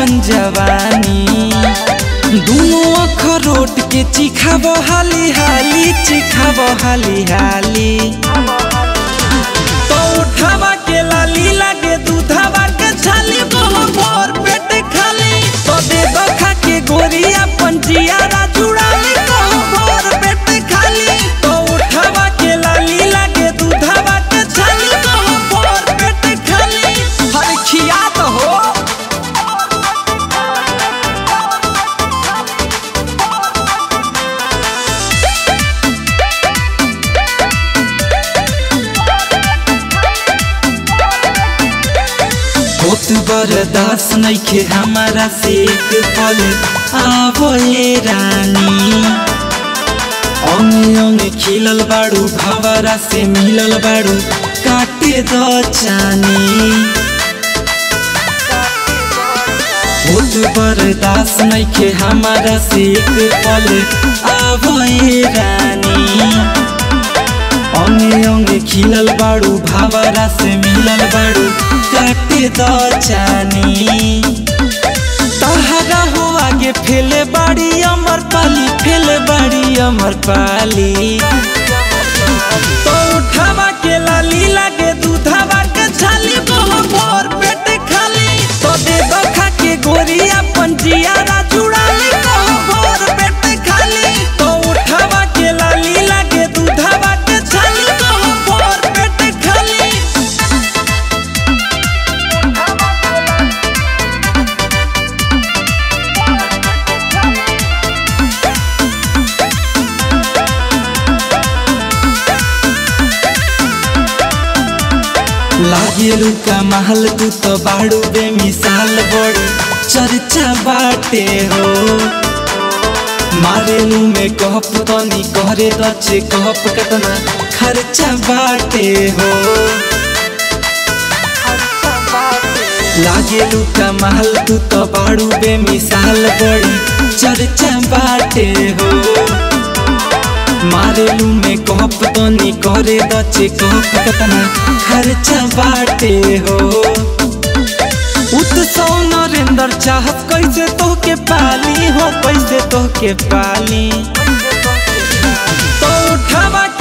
अपन जवानी दुनो अखरोट के चिखाब हाली हाली चिखाब हाली हाली तो उठावा के लाली लागे दूधावा के छाली बहु भोर पेट खाली तो दे दो खा के गोरी अपन जियारा जुड़ाली बहु भोर पेट खाली तो उठावा के लाली लागे दूधावा के छाली बहु भोर पेट खाली हर खिया तो हो होत बरदास नइखे हमारा से एक पल आवो ये रानी अंगे अंगे खिलल बाड़ू भवरा से मिलल बाड़ू काटे दो चानी होत बरदास नइखे हमारा से एक पल आवो ये रानी अंगे अंगे खिलल बाड़ू भावरा से मिलल बाड़ू काटे दो चानी तहरा हो आगे फेले बाड़ी अमर पाली फेले बाड़ी अमर पाली तो उठावा के लाली लागे दूधावा के छाली बहु भोर पेट खाली तो दे दो खा के गोरी अपन जियारा जुड़ाली बहु भोर पेट खाली तो उठावा के लाली लागे दूधावा के छाली बहु भोर पेट खाली लागेलू का महल तू तो बाड़ू बेमिसाल बड़ी चर्चा बाटे हो मारेलू में कहप तनी करे दचे कहप कतना खर्चा बाटे हो लागेलू का महल तू तो बाड़ू बेमिसाल बड़ी चर्चा बाटे हो मारेलू में कहप तनी करे दचे कहप कतना खर्चा बाटे हो उत्सव नरेंद्र चाहत कैसे तोहके पाली हो कैसे तोहके पाली तो उठावा